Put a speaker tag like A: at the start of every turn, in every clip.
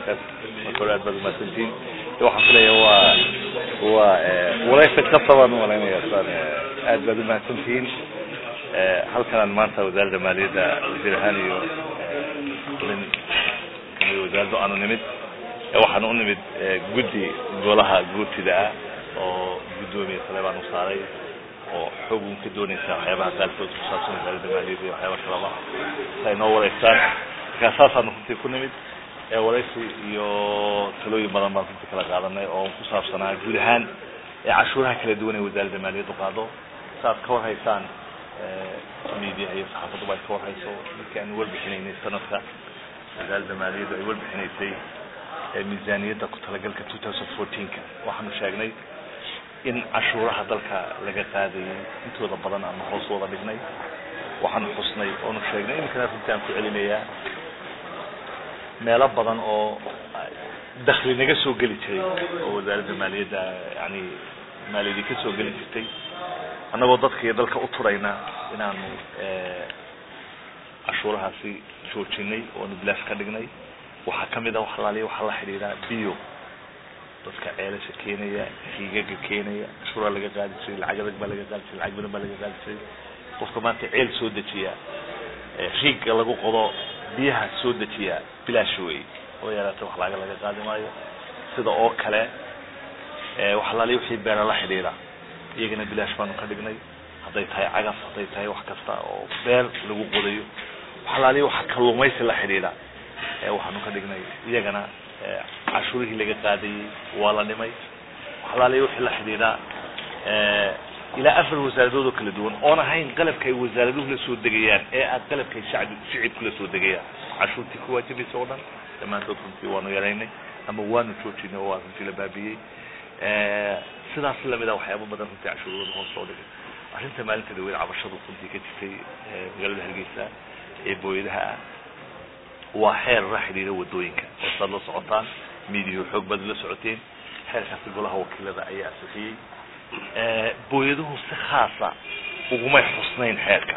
A: markaas marka hore aad baad umahadsantihiin waxaan filaya waa waa wareysa kasabaan umalaynaya saan aad baad umahadsantihiin halkanaan maanta wasaaradda maaliyadda wasiir ahaan iyo xubin kamid wasaaradda aanu nimid waxaan u nimid guddi golaha guurtida ah oo guddoomiye saleebaan u saaray oo xogun ka doonaysa waxyaabaha qaarkood ku saabsan wasaaradda maaliyadda iyo waxyaaba kalaba si ay noo wareystaan markaa saasaanu runtii ku nimid wareysi iyo talooyin badan baan runtii kala qaadanay oo ku saabsanaa guud ahaan cashuuraha kala duwan ee wasaaradda maaliyaddu qaado saaad ka warhaysaan media iyo saxaafaduba ay ka warhayso markii aanu warbixinaynay sanadka wasaaradda maaliyaddu ay warbixinaysay miisaaniyadda ku talagalka two thousand fourteenka waxaanu sheegnay in cashuuraha dalka laga qaadayay intooda badan ama hoos wada dhignay waxaanu xusnay oonu sheegnay iminkana runtii aan ku celinayaa meelo badan oo dakli naga soo geli jiray oo wasaaradda maaliyadda yani maaliyadii ka soo geli jirtay annagoo dadka iyo dalka u turayna inaanu cashuurahaasi joojinay oonu bilaash ka dhignay waxaa kamid a wax alaaliya waxaa la xidhiidhaa bio dadka ceelasha keenaya hiigaga keenaya cashuuraa laga qaadi jiray lacag adag baa laga qaadi jiray lacag badan baa laga qaadi jiray qofka maanta ceel soo dejiya riigga lagu qodo biyaha soo dejiya bilaash wey oo yaraata wax laga laga qaadi maayo sida oo kale wax alaaliya wixii beera la xidhiidha iyagana bilaash baanu ka dhignay hadday tahay cagaf hadday tahay wax kasta oo beer lagu qodayo wax alaaliya waxa kalluumaysi la xidhiidha waxaanu ka dhignay iyagana cashuurihii laga qaadayey waa la dhimay wax alaaliya wixii la xidhiidhaa ilaa afar wasaaradood oo kala duwan oon ahayn qalabka ay wasaaraduhu la soo degayaan ee aad qalabka ay shacbi shicibku la soo degayaan cashuurtii ku waajibaysa oo dhan dhammaantood runtii waanu yaraynay ama waanu joojinay oo waa runtii la baabiyey sidaas lamid a waxyaaba badan runtii cashuurooda hoos loo dhigay arrinta maalinta dhaweyn cabashadu runtii ka jirtay magaalada hargeysa ee booyadaha ah waa xeer la xidhiira wadooyinka oo saad la socotaan midiyahu xoog baad la socoteen xeerkaasi golaha wakiilada ayaa ansixiyey booyaduhu si khaasa ugumay xusnayn xeerka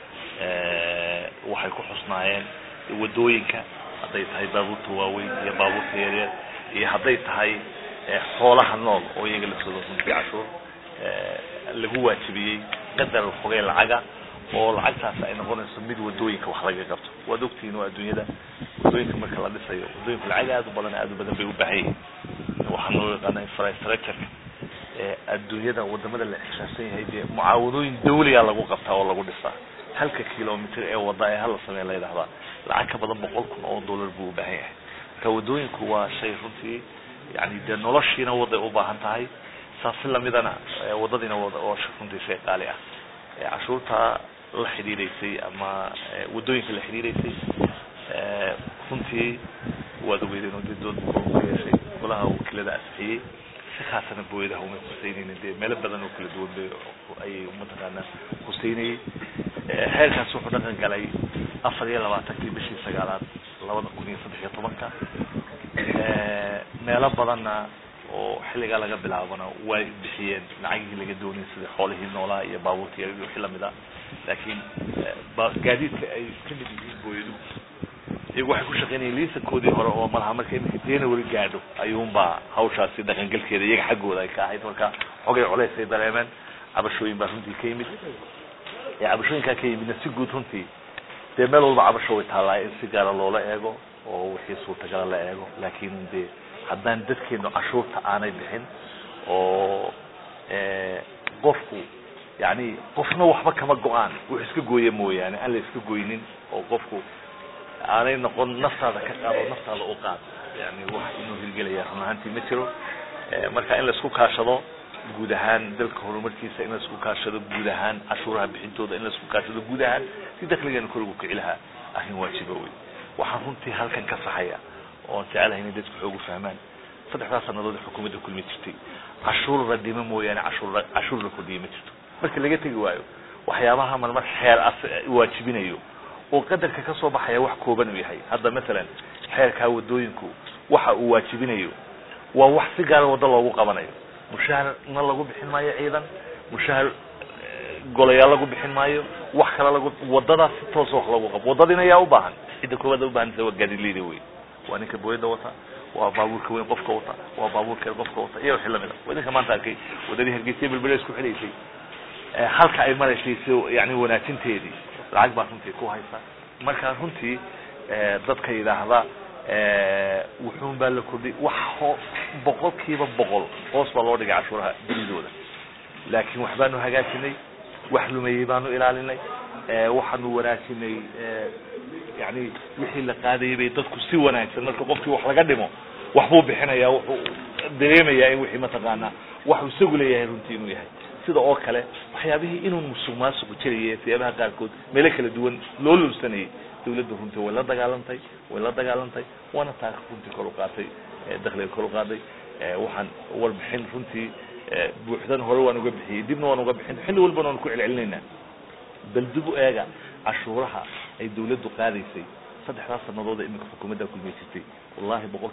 A: waxay ku xusnaayeen wadooyinka hadday tahay baabuurta waaweyn iyo baabuurta yaryar iyo hadday tahay xoolaha nool oo iyaga laftooda runtii cashuur lagu waajibiyey qadar fogey lacaga oo lacagtaas ay noqonayso mid wadooyinka wax laga qabto waad ogtihiin oo adduunyada wadooyinka marka la dhisayo wadooyinku lacag aad u badan aad u badan bay u baahan yihin waxaan loo yaqaana infrastructureka adduunyada wadamada la ixsaabsan yahay dee mucaawadooyin dawliga lagu qabtaa oo lagu dhisaa halka kilomitr ee wada ee hala sameyn la yidhahdaa lacag ka badan boqol kun oo dollar buu u baahan yahay marka wadooyinku waa shay runtii yani dee noloshiina waday u baahan tahay saasi lamidana wadadiina wada oo runtii shay qaali ah cashuurta la xidhiidaysay ama wadooyinka la xidhiidaysay runtii waad ogeydeen oo dee dood ku yeeshay golaha wakiilada ansixiyey si khaasana booyadaha umay huseynaynin dee meelo badan oo kala duwan bay ayay mataqaanaa huseynayey xeerkaas wuxuu dhaqan galay afar iyo labaatankii bishii sagaalaad labada kun iyo saddex iyo tobanka meelo badanna oo xilligaa laga bilaabana way bixiyeen lacagihii laga doonayay sida xoolihii noolaa iyo baabuurta iyo wixii lamid ah laakiin gaadiidka ay kamid yihiin booyadu iyagu waxay ku shaqeynayeen liisankoodii hore oo malaha marka iminka january gaadho ayuunbaa hawshaasi dhaqangelkeeda iyaga xaggooda ay ka ahayd marka xogay culays ay dareemeen cabashooyin baa runtii ka yimid cabashooyinkaa ka yimidna si guud runtii dee meel walba cabasho way taallaa in si gaara loola eego oo wixii suurtagala la eego laakiin dee haddaan dadkeenu cashuurta aanay bixin oo qofku yani qofna waxba kama go-aan wux iska gooya mooyaane aan la iska goynin oo qofku aanay noqon naftaada ka qaado naftaada u qaad yani wax inuu hirgelaya run ahaantii ma jiro marka in laisku kaashado guud ahaan dalka horumarkiisa in laisku kaashado guud ahaan cashuuraha bixintooda in laisku kaashado guud ahaan si dakligeena korigu kici lahaa arrin waajiba wey waxaan runtii halkan ka saxaya oon jecelahay inay dadku xoogu fahmaan saddexdaas sanadood xukuumadda kulmi jirtay cashuur la dhimo mooyaane cashuur cashuur la kordhiya ma jirto marka laga tegi waayo waxyaabaha marmar xeer as waajibinayo oo qadarka ka soo baxaya wax kooban uu yahay hadda masalan xeerkaa wadooyinku waxa uu waajibinayo waa wax si gaara waddo loogu qabanayo mushaharna lagu bixin maayo ciidan mushahar golayaal lagu bixin maayo wax kale lagu wadadaas si toosa wax lagu qabo wadadina yaa ubaahan cidda koowaad ubaahanaysa waa gaadileyda wey waa ninka booyada wata waa baabuurka weyn qofka wata waa baabuurka yar qofka wata iyo wixii lamida waa idinka maanta arkay wadadii hargeysa belbele isku xilaysay halka ay maraysay si yani wanaajinteedii lacag baa runtii ku haysa marka runtii dadka yidhaahda wuxuun baa la kordhay wax ho boqol kiiba boqol hoos baa loo dhigay cashuuraha dunidooda laakiin wax baanu hagaajinay wax lumeeyey baanu ilaalinay waxaanu wanaajinay yani wixii la qaadayay bay dadku si wanaagsan marka qofkii wax laga dhimo wax buu bixinaya wuxuu dareemayaa in wixii mataqaanaa waxuu isagu leeyahay runtii inuu yahay sida oo kale waxyaabihii inuu musuq maasuqu jiraya siyaabaha qaarkood meelo kala duwan loo lulsanayay dawladda runtii way la dagaalantay way la dagaalantay waana taa runtii kor u qaatay dakliga kor u qaaday waxaan warbixin runtii buuxdan hore waan uga bixiyey dibna waan uga bixin xilli walbana waan ku celcelinaynaa bal dib u eega cashuuraha ay dawladdu qaadaysay saddexdaas sanadood ee iminka xukuumadda kulmay jirtay wallahi boqol